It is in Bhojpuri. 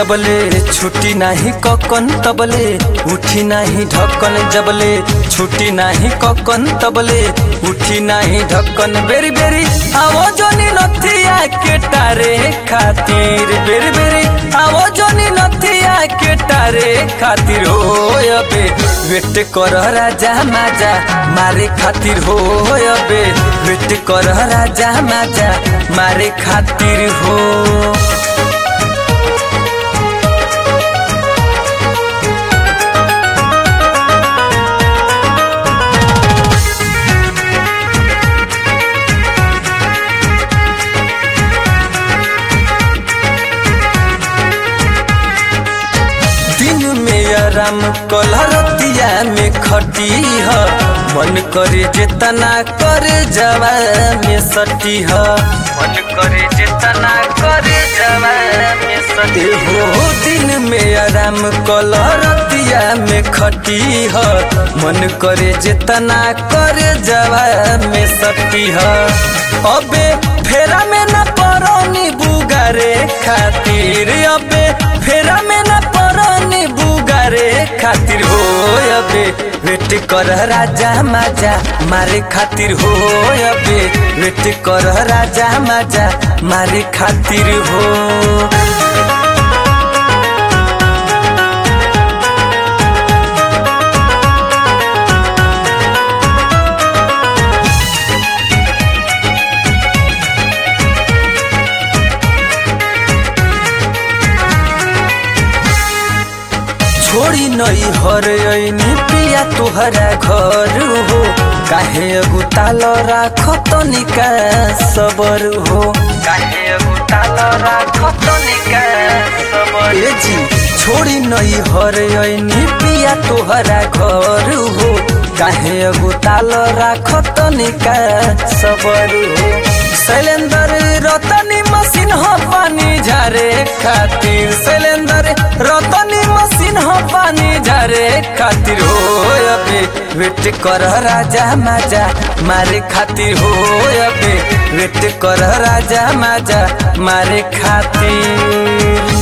जबले छुट्टी नाही ककन तबले उठी नाही ढक्कन जबले छुट्टी नाही ककन तबले उठी नाही ढक्कन बेरी बेरी आवो जोनी नथिया के टारे खातिर बेरी बेरी आवो जोनी नथिया के टारे खातिर हो अबे वेट कर राजा माजा मारे खातिर हो अबे वेट कर राजा माजा मारे खातिर हो दिन में आराम कलरतिया में खटी ह मन करे जितना करे जवा में सटी ह मन करे जितना करे जवा में सटी हो दिन में आराम कलरतिया में खटी ह मन करे जितना करे जवा में सटी ह अबे फेरा में न परनी बुगारे खातिर अबे फेरा में न परनी बुगारे खातिर हो अबे वेट कर राजा माजा मारे खातिर हो अबे वेट कर राजा माजा मारे खातिर हो छोड़ी नई हर ऐनी पिया तुहरा घर हो काहे अगुताल राख तनिका सबर हो काहे अगुताल राख तनिका सबर ए जी छोड़ी नई हर ऐनी पिया तुहरा घर हो काहे अगुताल राख तनिका सबर हो शैलेंद्र रतनी मशीन हो पानी झारे खातिर शैलेंद्र रतनी मशीन हो पानी झारे खातिर हो अबे वेट कर राजा माजा मारे खातिर हो अबे वेट कर राजा माजा मारे खातिर